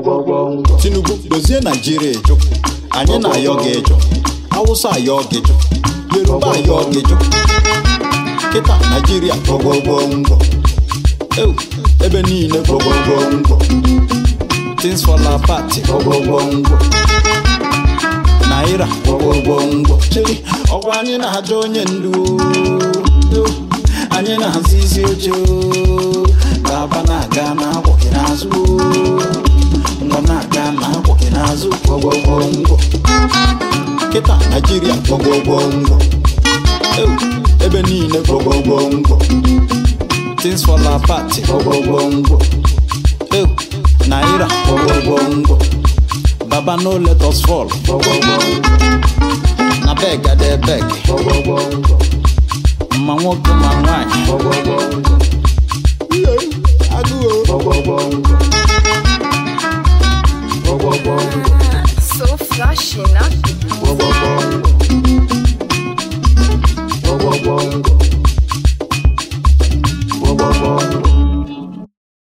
tinubu dozie naijiria ịjụ anyị na-ayọ gị ịjụ awụsa ayọ gị ịjụ yoruba ayọ gị ịjụ kịta naijiria gwọgwọgwọngwọ ewu ebe niile gwọgwọgwọngwọ things fall apart gwọgwọgwọngwọ naira gwọgwọgwọngwọ chiri ọkwa anyị na-ajọ onye ndu o. anyị na-hazi isi oche o. baba na-aga na-akwọghị n'azụ o. nwa na-aga na-akwọghị n'azụ gwọgwọgwọngwọ kịta naijiria gwọgwọgwọngwọ ewu ebe niile gwọgwọgwọngwọ things fall apart gwọgwọgwọngwọ ewu naira gwọgwọgwọngwọ baba no let us fall gwọgwọgwọngwọ na beg ade beg gwọgwọgwọngwọ ma nwoke ma nwanyị gwọgwọgwọngwọ Ihe, agụụ o. gwọgwọgwọngwọ gwọgwọgwọngwọ So flashy, not